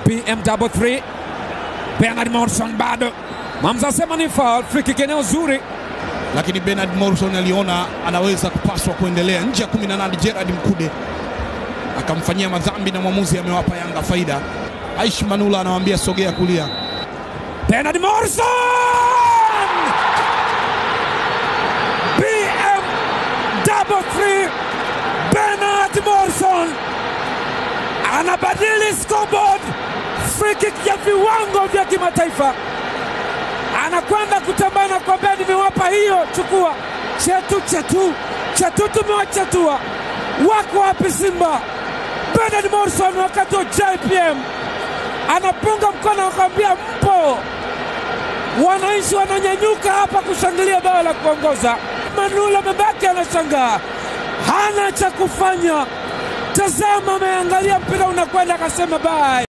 BM33 Bernard Morrison bado Mamza asema ni foul, free kick eneo zuri lakini Bernard Morrison aliona anaweza kupaswa kuendelea nje ya 18. Gerard Mkude akamfanyia madhambi na mwamuzi amewapa Yanga faida. Aish Manula anawambia sogea kulia. Bernard Morrison BM33 Bernard Morrison anabadili scoreboard, free kick ya viwango vya kimataifa, anakwenda kutambana kwambia, nimewapa hiyo, chukua chetu chetu chetu, tumewachatua. Wako wapi Simba? Bernard Morrison wakati wa JPM anapunga mkono akwambia, mpo wananchi wananyanyuka hapa kushangilia bao la kuongoza. Manula amebaki anashangaa, hana cha kufanya. Tazama, ameangalia mpira unakwenda, akasema bye.